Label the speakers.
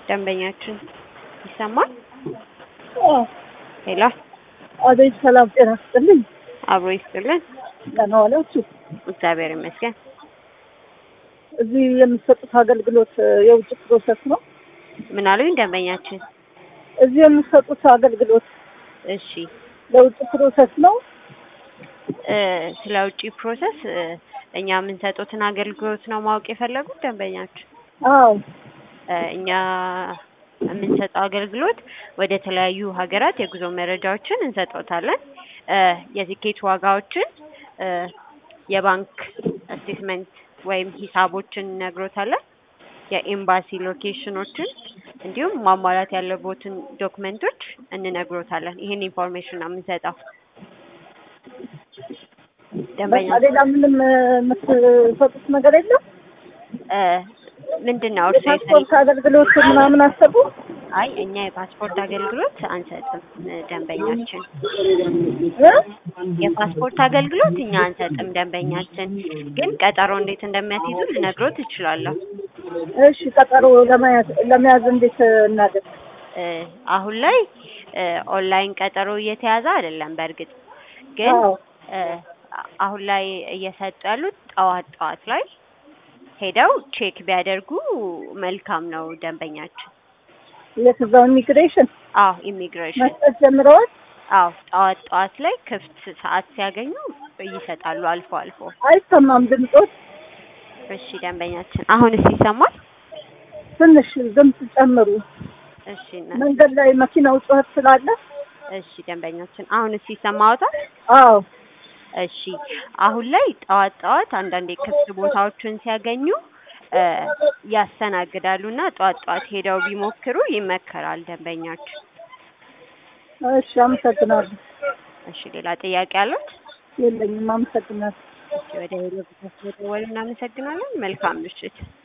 Speaker 1: ደንበኛችን ይሰማል? ሄሎ
Speaker 2: አቤት፣ ሰላም ጤና ይስጥልኝ።
Speaker 1: አብሮ ይስጥልን።
Speaker 2: ደህና ዋላችሁ?
Speaker 1: እግዚአብሔር ይመስገን።
Speaker 2: እዚህ የምትሰጡት አገልግሎት የውጭ ፕሮሰስ ነው?
Speaker 1: ምን አሉኝ ደንበኛችን?
Speaker 2: እዚህ የምትሰጡት አገልግሎት
Speaker 1: እሺ
Speaker 2: ለውጭ ፕሮሰስ ነው?
Speaker 1: እ ስለ ውጪ ፕሮሰስ እ እኛ የምንሰጡትን አገልግሎት ነው ማወቅ የፈለጉት ደንበኛችን?
Speaker 2: አዎ።
Speaker 1: እ እኛ የምንሰጠው አገልግሎት ወደ ተለያዩ ሀገራት የጉዞ መረጃዎችን እንሰጦታለን። እ የቲኬት ዋጋዎችን እ የባንክ ስቴትመንት ወይም ሂሳቦችን እነግሮታለን። የኤምባሲ ሎኬሽኖችን እንዲሁም ማሟላት ያለቦትን ዶክመንቶች እንነግሮታለን። ይህን ኢንፎርሜሽን ነው የምንሰጠው። ደንበኛ
Speaker 2: በቃ ሌላ ምንም የምትሰጡት ነገር የለም?
Speaker 1: እ ምንድን ነው እርሱ
Speaker 2: የፓስፖርት አገልግሎት ምናምን አሰቡ?
Speaker 1: አይ እኛ የፓስፖርት አገልግሎት አንሰጥም እ ደንበኛችን
Speaker 2: እ?
Speaker 1: የፓስፖርት አገልግሎት እኛ አንሰጥም ደንበኛችን። ግን ቀጠሮ እንዴት እንደሚያስይዙ ልነግሮት እችላለሁ።
Speaker 2: እሺ፣ ቀጠሮ ለመያዝ ለመያዝ እንዴት እናደርግ?
Speaker 1: እ አሁን ላይ እ ኦንላይን ቀጠሮ እየተያዘ አይደለም። በእርግጥ ግን
Speaker 2: አዎ።
Speaker 1: እ አሁን ላይ እየሰጡ ያሉት ጠዋት ጠዋት ላይ ሄደው ቼክ ቢያደርጉ መልካም ነው ደንበኛችን።
Speaker 2: የትዛው ኢሚግሬሽን
Speaker 1: አዎ ኢሚግሬሽን
Speaker 2: መስጠት ጀምረዋል?
Speaker 1: አዎ ጠዋት ጠዋት ላይ ክፍት ሰዓት ሲያገኙ ይሰጣሉ አልፎ አልፎ።
Speaker 2: አይሰማም ድምፆት?
Speaker 1: እሺ ደንበኛችን አሁንስ ይሰማል?
Speaker 2: ትንሽ ድምፅ ጨምሩ።
Speaker 1: እሺ እና-
Speaker 2: መንገድ ላይ መኪናው ጩኸት ስላለ።
Speaker 1: እሺ ደንበኛችን አሁንስ ይሰማዎታል?
Speaker 2: አዎ።
Speaker 1: እሺ አሁን ላይ ጠዋት ጠዋት አንዳንዴ ክፍት ቦታዎችን ሲያገኙ እ ያስተናግዳሉ እና ጠዋት ጠዋት ሄደው ቢሞክሩ ይመከራል ደንበኛችን።
Speaker 2: እሺ፣ አመሰግናለሁ።
Speaker 1: እሺ ሌላ ጥያቄ አሉት?
Speaker 2: የለኝም፣ አመሰግናለሁ።
Speaker 1: እሺ ወደ ሄሎ ብቻ ስለደወሉ እናመሰግናለን። መልካም ምሽት።